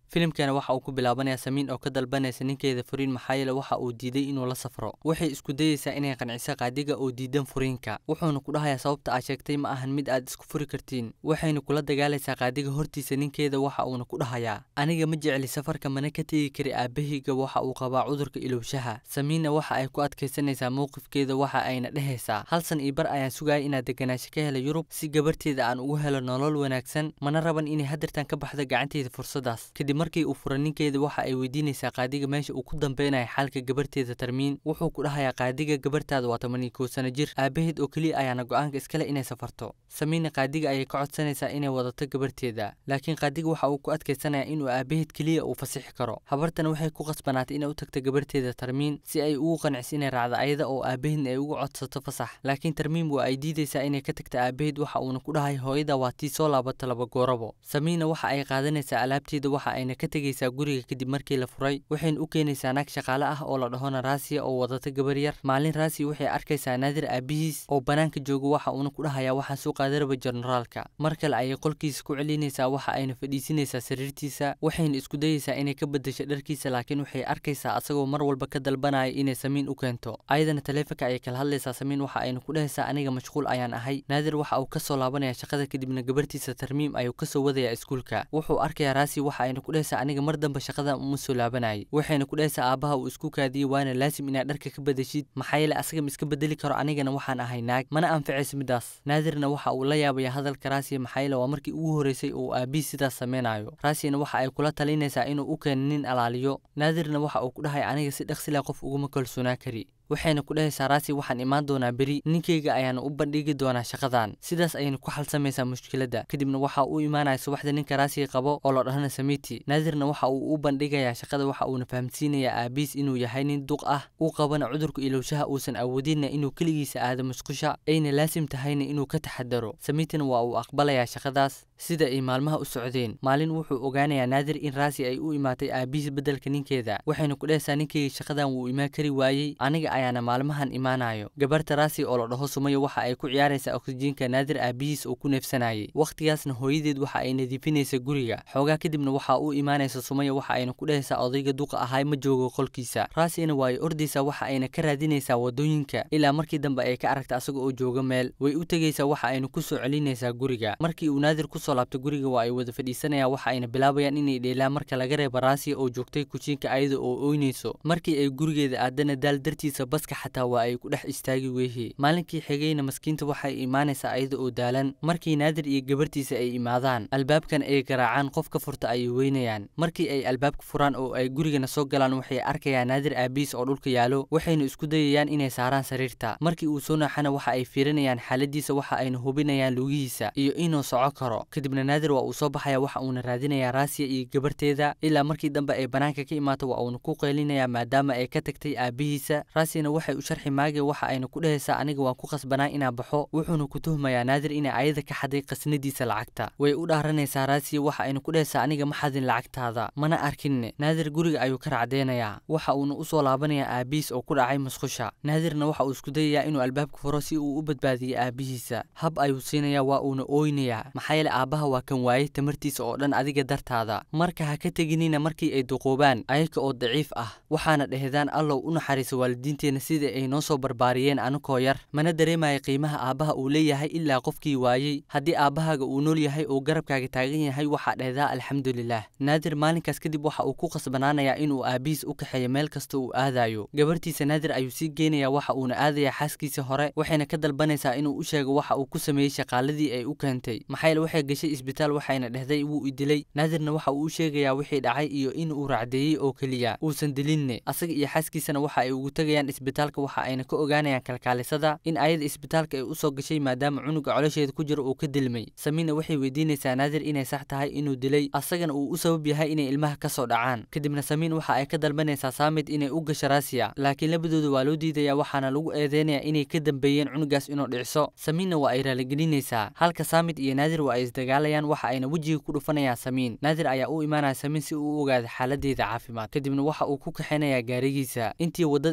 filimkana waxa uu ku bilaabanayaa samiin oo ka dalbanaysa ninkeeda furiin maxaa yeele waxa uu diiday inuu la safro waxay isku dayeysaa inay qanciso qaadiga oo diidan furiinka wuxuuna ku dhahayaa sababta aad sheegtay ma ahan mid aad isku furi kartiin waxayna kula dagaalaysaa qaadiga hortiisa ninkeeda waxa uuna ku dhahayaa aniga ma jecli safarka mana ka tegi kari aabahayga waxa uu qabaa cudurka ilowshaha samiinna waxa ay ku adkaysanaysaa mowqifkeeda waxa ayna dhehaysaa hal san iyo bar ayaan sugaya inaad deganaansho ka hela yurub si gabarteeda aan ugu helo nolol wanaagsan mana raban inay hadirtan ka baxdo gacanteeda fursadaas kadib markii uu fura ninkeeda waxa ay weydiinaysaa qaadiga meesha uu ku dambeynayo xaalka gabarteeda tarmiin wuxuu ku dhahayaa qaadiga gabartaada waa toban iyo kow sano jir aabaheed oo keliya ayaana go-aanka iskale inay safarto samiinna qaadiga ayay ka codsanaysaa inay wadato gabarteeda laakiin qaadiga waxa uu ku adkaysanaya inuu aabaheed keliya uu fasixi karo habartana waxay ku qasbanaatay inay u tagto gabarteeda tarmiin si ay ugu qanciso inay raacdo ayada oo aabaheedna ay ugu codsato fasax laakiin tarmiin waa ay diidaysaa inay ka tagto aabaheed waxa uuna ku dhahay hooyada waa tii soo laabata laba goorabo samiinna waxa ay qaadanaysaa alaabteeda waxa ayna ka tegaysaa guriga kadib markii la furay waxayna u keenaysaa naag shaqaale ah oo la dhahona raasiya oo wadata gabar yar maalin raasiya waxay arkaysaa naadir aabihiis oo banaanka jooga waxa uuna ku dhahayaa waxaan soo qaadaraba generaalka mar kale ayay qolkiisa ku celinaysaa waxa ayna fadhiisinaysaa sariirtiisa waxayna isku dayeysaa inay ka bedesho dharkiisa laakiin waxay arkaysaa asagoo mar walba ka dalbanaya inay samiin u keento ayadana taleefanka ayay kala hadlaysaa samiin waxa ayna ku dhehaysaa aniga mashquul ayaan ahay naadir waxa uu kasoo laabanaya shaqada kadibna gabartiisa tarmiim ayuu kasoo wadayaa iskuulka wuxuu arkayaa raasi waxa ayna ku dhehaysaa aniga mar dambe shaqada uma soo laabanayay waxayna ku dhehaysaa aabaha uu isku kaadiyey waana laasim inaad dharka ka bedeshid maxaa yeele asaga ma iska bedeli karo anigana waxaan ahay naag mana anficayso midaas naadirna waxa uu la yaabaya hadalka raasiya maxaa yeele waa markii ugu horeysay uu aabihi sidaas sameynayo raasiyana waxa ay kula talinaysaa inuu u keeno nin alaaliyo naadirna waxa uu ku dhahay aniga si dhaqsila qof uguma kalsoonaa kari waxayna ku dhehaysaa raasi waxaan imaan doonaa beri ninkayga ayaana u bandhigi doonaa shaqadan sidaas ayayna ku xalsamaysaa mushkiladda kadibna waxa uu imaanaya subaxda ninka raasiga qabo oo la dhahana samiti naadirna waxa uu u bandhigayaa shaqada waxa uuna fahamsiinayaa aabiis inuu yahay nin duq ah uu qabana cudurka ilowshaha uusan awoodinna inuu keligiisa aado musqusha ayna laasim tahayna inuu ka taxadaro samitina waa uu aqbalayaa shaqadaas sida ay maalmaha u socdeen maalin wuxuu ogaanayaa naadir in raasi ay u imaatay aabihiis beddelka ninkeeda waxayna ku dhehaysaa ninkayga shaqadan wuu imaan kari waayey aniga ayaana maalmahan imaanayo gabarta raasi oo la dhaho sumayo waxa ay ku ciyaaraysaa oksijiinka naadir aabihiis uu ku neefsanayay wakhtigaasna hooyadeed waxa ay nadiifinaysa guriga xoogaa kadibna waxa uu imaanaysa sumayo waxa ayna ku dhehaysaa odayga duqa ahay ma joogo qolkiisa raasina waa ay ordaysaa waxa ayna ka raadinaysaa wadooyinka ilaa markii dambe ay ka aragta asaga oo jooga meel way u tegaysaa waxa ayna ku soo celinaysaa guriga markii uu naadir kusoo laabto guriga waa ay wada fadhiisanayaan waxa ayna bilaabayaan inay dheelaan marka laga reeba raasiya oo joogtay kujiinka ayada oo ooynayso markii ay gurigeeda aadana daal dartiisa baska xataa waa ay ku dhex istaagi weehii maalinkii xigayna maskiinta waxay imaanaysaa ayada oo daalan markii naadir iyo gabartiisa ay imaadaan albaabkan ay garaacaan qof ka furta ayay weynayaan markii ay albaabka furaan oo ay gurigana soo galaan waxay arkayaan naadir aabiis oo dhulka yaalo waxayna isku dayayaan inay saaraan sariirta markii uu soo naaxana waxa ay fiirinayaan xaaladiisa waxa ayna hubinayaan lugihiisa iyo inuu soco karo kadibna naadir waa uu soo baxaya waxa uuna raadinayaa raasiya iyo gabarteeda ilaa markii dambe ay banaanka ka imaato waa uuna ku qaylinayaa maadaama ay ka tagtay aabihiisa raasiyana waxay u sharxi maagay waxa ayna ku dhehaysaa aniga waan ku qasbanaa inaan baxo wuxuuna ku tuhmayaa naadir inay ayada ka xaday qasnadiisa lacagta way u dhaaranaysaa raasiya waxa ayna ku dhehaysaa aniga ma xadin lacagtaada mana arkinne naadir guriga ayuu ka racdeynayaa waxa uuna usoo laabanayaa aabihiis oo ku dhacay musqusha naadirna waxa uu isku dayayaa inuu albaabka furo si uu u badbaadiyo aabihiisa hab ayuu siinayaa waa uuna ooynayaa maxaa yeele aabbaha waa kan waayey tamartiisa oo dhan adiga dartaada marka ha ka teginina markii ay duqoobaan ayaga oo daciif ah waxaana dhehdaan allow u naxariisa waalidiinteenna sida ay noo soo barbaariyeen anukoo yar mana dareemaya qiimaha aabbaha uu leeyahay ilaa qofkii waayey haddii aabbahaaga uu nool yahay oo garabkaaga taagan yahay waxaa dhehdaa alxamdulilah naadir maalinkaas kadib waxa uu ku qasbanaanayaa inuu aabihiis u kaxeeyo meel kasta uu aadayo gabartiisa naadir ayuu sii geenayaa waxa uuna aadayaa xaaskiisa hore waxayna ka dalbanaysaa inuu u sheego waxa uu ku sameeyey shaqaaladii ay u keentay maxaa yeele waxay gashay isbitaal waxayna dhehday wuu idilay naadirna waxa uu u sheegayaa wixii dhacay iyo in uu racdeeyey oo keliya uusan dilinne asaga iyo xaaskiisana waxa ay ugu tegayaan isbitaalka waxa ayna ka ogaanayaan kalkaalisada in ayada isbitaalka ay usoo gashay maadaama cunuga colosheeda ku jiro uu ka dilmay samiina waxay weydiinaysaa naadir inay sax tahay inuu dilay asagana uu u sabab yahay inay ilmaha ka soo dhacaan kadibna samiin waxa ay ka dalbanaysaa saamid inay u gasho raasiya laakiin labadooda waa loo diidayaa waxaana lagu eedeynayaa inay ka dambeeyeen cunugaas inuu dhicso samiinna waa ay raaligelinaysaa halka saamid iyo naadir waa ay isdagaalayaan waxa ayna wejiga ku dhufanayaan samiin naadir ayaa u imaanaya samiin si uu u ogaado xaaladeeda caafimaad kadibna waxa uu ku kaxaynayaa gaarigiisa intii waddada ay kusii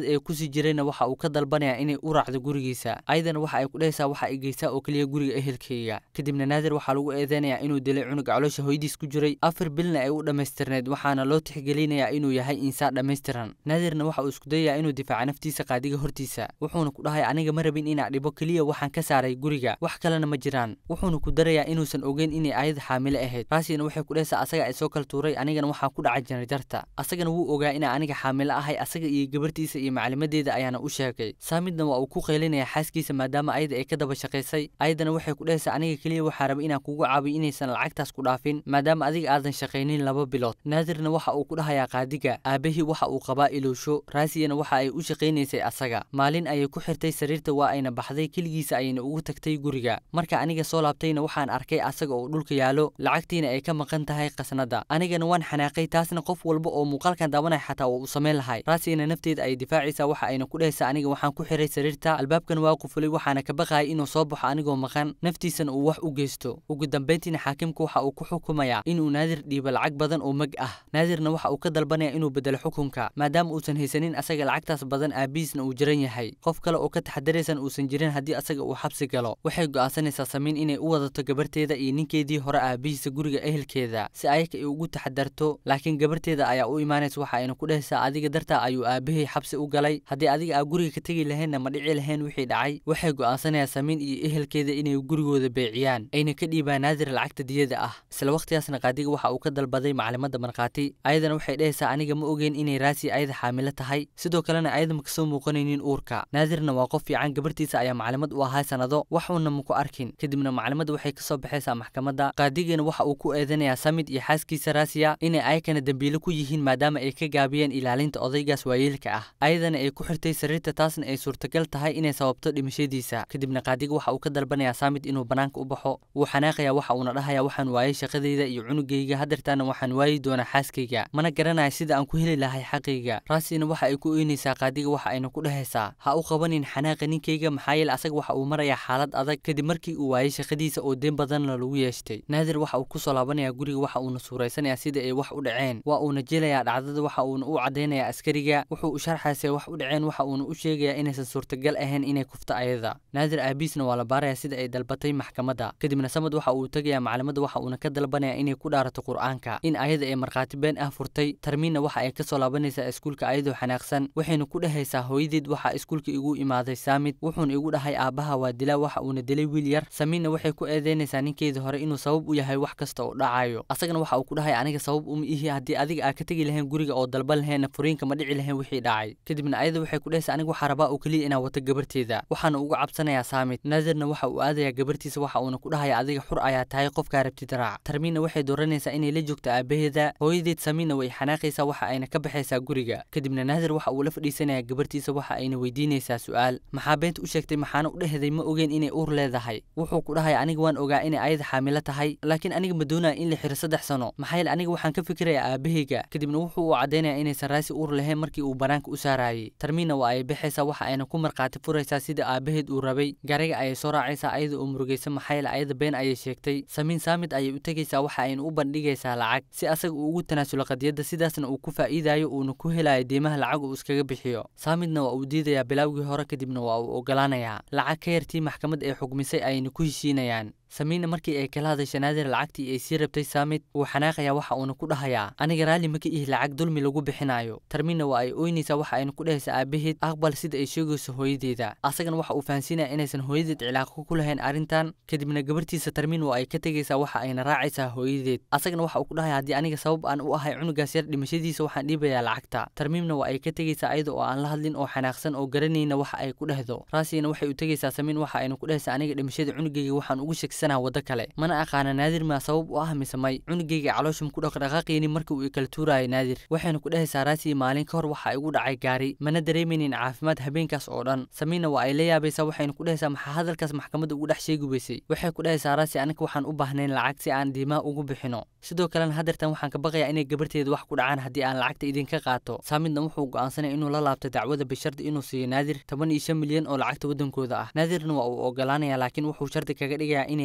jiri jirayna waxa uu ka dalbanayaa inay u raacdo gurigiisa ayadana waxa ay ku dhehaysaa waxa ay geysaa oo keliya guriga ehelkayga kadibna naadir waxaa lagu eedeynayaa inuu dilay cunug caloosha hooyadiis ku jiray afar bilna ay u dhammaystirneed waxaana loo tixgelinayaa inuu yahay insaan dhammaystiran naadirna waxa uu isku dayayaa inuu difaaca naftiisa qaadiga hortiisa wuxuuna ku dhahay aniga ma rabin inaa dhibo keliya waxaan ka saaray guriga wax kalena ma jiraan wuxuuna ku darayaa inuusan ogeyn inay ayada xaamile ahayd raasina waxay ku dhehaysaa asaga ay soo kala tuuray anigana waxaa ku dhacay janarjarta asagana wuu ogaa inaa aniga xaamile ahay asaga iyo gabartiisa iyo maclimadeeda ayaana u sheegay saamidna waa uu ku qaylinaya xaaskiisa maadaama ayada ay ka daba shaqaysay ayadana waxay ku dhehaysaa aniga keliya waxaa raba inaan kugu caabiyo inaysan lacagtaas ku dhaafin maadaama adiga aadan shaqaynin laba bilood naadirna waxa uu ku dhahayaa qaadiga aabahii waxa uu qabaa iloosho raasiyana waxa ay u shaqaynaysay asaga maalin ayay ku xirtay sariirta waa ayna baxday keligiisa ayayna ugu tagtay guriga marka aniga soo laabtayna waxaan arkay asaga oo dhulka yaalo lacagtiina ay ka maqan tahay qasnada anigana waan xanaaqay taasna qof walba oo muuqaalkan daawanaya xataa waa uu samayn lahay raasiyana nafteeda ay difaacaysaa waxa ayna ku dhehaysaa aniga waxaan ku xiray sariirta albaabkan waa qufulay waxaana ka baqayay inuu soo baxo anigoo maqan naftiisana uu wax u geysto ugu dambayntiina xaakimku waxa uu ku xukumayaa inuu naadir dhiibo lacag badan oo mag ah naadirna waxa uu ka dalbanaya inuu bedelo xukunka maadaama uusan haysanin asaga lacagtaas badan aabihiisna uu jiran yahay qof kale oo ka taxadaraysan uusan jirin haddii asaga uu xabsi galo waxay go'aansanaysaa samiin inay u wadato gabarteeda iyo ninkeedii hore aabihiisa guriga ehelkeeda si ayaka ay ugu taxadarto laakiin gabarteeda ayaa u imaanaysa waxa ayna ku dhehaysaa adiga dartaa ayuu aabahay xabsi u galay haddii adiga aa guriga ka tegi lahaynna ma dhici lahayn wixii dhacay waxay go'aansanayaan samiin iyo ehelkeeda inay gurigooda beeciyaan ayna ka dhiibaan naadir lacagta diyada ah isla waqtigaasna qaadiga waxa uu ka dalbaday maclimadda markhaati ayadana waxay dhehaysaa aniga ma ogeyn inay raasi ayada xaamilo tahay sidoo kalena ayada ma kasoo muuqanaynin uurka naadirna waa qof fiican gabartiisa ayaa maclimad u ahaa sanado waxuuna maku arkin kadibna maclimadda waxay kasoo baxaysaa maxkamadda qaadigana waxa uu ku eedanayaa samid iyo xaaskiisa raasiya inay ayakana dembiilo ku yihiin maadaama ay ka gaabiyeen ilaalinta odaygaas waayeelka ah ayadana ay ku xirtay sariirta taasna ay suurtagal tahay inay sababto dhimashadiisa kadibna qaadiga waxa uu ka dalbanayaa samid inuu banaanka u baxo wuu xanaaqayaa waxa uuna dhahayaa waxaan waayay shaqadayda iyo cunugayga hadeertaana waxaan waayi doonaa xaaskayga mana garanaya sida aan ku heli lahay xaqayga raasina waxa ay ku oynaysaa qaadiga waxa ayna ku dhehaysaa ha u qabanin xanaaqa ninkayga maxaa yeele asaga waxa uu marayaa xaalad adag kadib markii uu waayay shaqadiisa oo deen badanna lagu yeeshtay naadir waxa uu kusoo laabanayaa guriga waxa uuna suuraysanayaa sida ay wax u dhaceen waa uuna jelayaa dhacdada waxa uuna u caddaynayaa askariga wuxuu u sharxaysay wax u dhaceen waxa uuna u sheegayaa inaysan suurtagal ahayn inay kufto ayada naadir aabiisna waa la baarayaa sida ay dalbatay maxkamadda kadibna samad waxa uu tegayaa maclimadda waxa uuna ka dalbanayaa inay ku dhaarato qur'aanka in ayada ay markhaati been ah furtay tarmiinna waxa ay kasoo laabanaysaa iskuulka ayadoo xanaaqsan waxayna ku dhehaysaa hooyadeed waxaa iskuulka igu imaaday saamid wuxuuna igu dhahay aabbaha waa dilaa waxa uuna dilay wiil yar samiinna waxay ku eedeynaysaa ninkeedii hore inuu sabab u yahay wax kasta oo dhacayo asagana waxa uu ku dhahay aniga sabab uma ihi haddii adiga aa ka tegi lahayn guriga oo dalban laheenna furiinka ma dhici lahayn wixii dhacay kadibna ayada waxay ku dhehaysaa aniga waxaa rabaa oo keliya inaa wato gabarteeda waxaana uga cabsanayaa saamid naadirna waxa uu aadayaa gabartiisa waxa uuna ku dhahaya adiga xur ayaa tahay qofkaa rabtid raac tarmiinna waxay dooranaysaa inay la joogto aabaheeda hooyadeed samiinna way xanaaqaysaa waxa ayna ka baxaysaa guriga kadibna naadir waxa uu la fadhiisanayaa gabartiisa waxa ayna weydiinaysaa su'aal maxaa beenta u sheegtay maxaana u dhehday ma ogeen inay uur leedahay wuxuu ku dhahaya aniga waan ogaa inay ayada xaamilo tahay laakiin aniga ma doonaya in la xiro saddex sano maxaa yeele aniga waxaan ka fikirayaa aabahayga kadibna wuxuu u caddaynaya inaysan raasi uur lahayn markii uu banaanka u saarayay tarmiinna waa ay baxaysaa waxa ayna ku markhaati furaysaa sida aabaheed uu rabay gariga ayay soo raacaysaa ayada oo murugaysa maxaa yeele ayada been ayay sheegtay samiin saamid ayay u tegaysaa waxa ayna u bandhigaysaa lacag si asaga uu ugu tanaasulo qadiyadda sidaasna uu ku faa'iidayo uuna ku helayo deymaha lacag uu iskaga bixiyo saamidna waa uu diidayaa bilaawgii hore kadibna waa uu ogolaanayaa lacag ka yartii maxkamad ee xugmisay ayayna ku heshiinayaan samiinna markii ay kala hadasha naadir lacagtii ay sii rabtay saamid wuu xanaaqayaa waxa uuna ku dhahayaa aniga raalli maka ihi lacag dulmi lagu bixinayo tarmiinna waa ay ooynaysaa waxa ayna ku dhehaysaa aabaheed aqbal sida ay sheegayso hooyadeeda asagana waxa uu fahansiinaya inaysan hooyadeed cilaaqo ku lahayn arrintan kadibna gabartiisa tarmiin waa ay ka tegaysaa waxa ayna raacaysaa hooyadeed asagana waxa uu ku dhahaya haddii aniga sabab aan u ahay cunugaas yar dhimashadiisa waxaan dhiibayaa lacagta tarmiimna waa ay ka tegaysaa ayada oo aan la hadlin oo xanaaqsan oo garanayna waxa ay ku dhehdo raasiyana waxay u tegaysaa samiin waxa ayna ku dhehaysaa aniga dhimashada cunugayga waxaan ugu shegsanaa waddo kale mana aqaana naadir maa sabab u ah mise may cunugayga calooshum ku dhaqdhaqaaqayni markii uu ikala tuuraayo naadir waxayna ku dhehaysaa raasiyi maalin ka hor waxa igu dhacay gaari mana dareemaynin caafimaad habeenkaas oo dhan samiinna waa ay la yaabaysaa waxayna ku dhehaysaa maxaa hadalkaas maxkamadda ugu dhex sheegi weysay waxay ku dhehaysaa raasi aniga waxaan u baahnayn lacag si aan diimaa ugu bixino sidoo kalena hadeertan waxaan ka baqayaa inay gabarteeda wax ku dhacaan haddii aan lacagta idinka qaato saamidna wuxuu go'aansanaya inuu la laabto dacwada bishardi inuu siiyo naadir toban iyo shan milyan oo lacagta waddankooda ah naadirna waa uu ogolaanaya laakiin wuxuu shardi kaga dhigayaa inay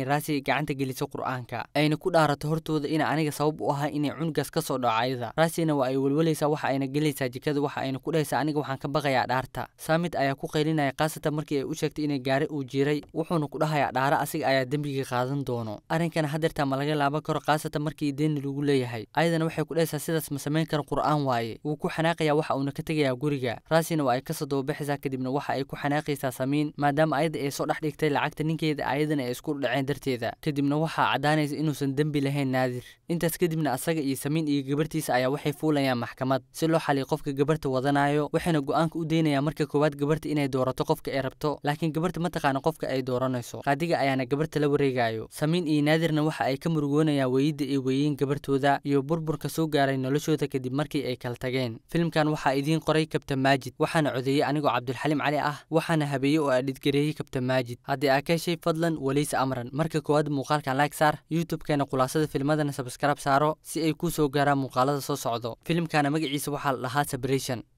inay raasi gacanta geliso qur'aanka ayna ku dhaarato hortooda ina aniga sabab u ahay inay cunugaas ka soo dhaco ayada raasina waa ay welwalaysaa waxa ayna gelaysaa jikada waxa ayna ku dhahaysaa aniga waxaan ka baqayaa dhaarta saamid ayaa ku qaylinaya khaasatan markii ay u sheegtay inay gaari uu jiray wuxuuna ku dhahayaa dhaara asiga ayaa dembiga qaadan doono arrinkana hadeertaa ma laga laaban karo khaasatan markii deeni lagu leeyahay ayadana waxay ku dhahaysaa sidaas ma samayn karo qur'aan waaye wuu ku xanaaqayaa waxa uuna ka tegayaa guriga raasina waa ay kasoo dababaxaysaa kadibna waxa ay ku xanaaqaysaa samiin maadaama ayada ay soo dhex dhigtay lacagta ninkeeda ayadana ay isku dhaceen darteeda kadibna waxaa caddaanaysa inuusan dembi lahayn naadir intaas kadibna asaga iyo samiin iyo gabartiisa ayaa waxay fuulayaan maxkamad si loo xaliyo qofka gabarta wadanayo waxayna go-aanka u daynayaan marka koowaad gabarta inay doorato qofka ay rabto laakiin gabarta ma taqaana qofka ay dooranayso qaadiga ayaana gabarta la wareegayo samiin iyo naadirna waxa ay ka murugoonayaan weeyidda ay weeyeen gabartooda iyo burburka soo gaaray noloshooda kadib markii ay kala tageen filimkan waxaa idiin qoray kabtan maajid waxaana codeeyey anigoo cabdulxaliim cali ah waxaana habeeyey oo adhidgareeyey kabtan maajid haddii aa ka heshay fadlan weliisa amran marka koowaad muuqaalkan like saar youtube-keena khulaasada filmadana sabskrab saaro si ay kuu soo gaaraan muuqaalada soo socdo filimkana magaciisa waxaa la dhahaa separation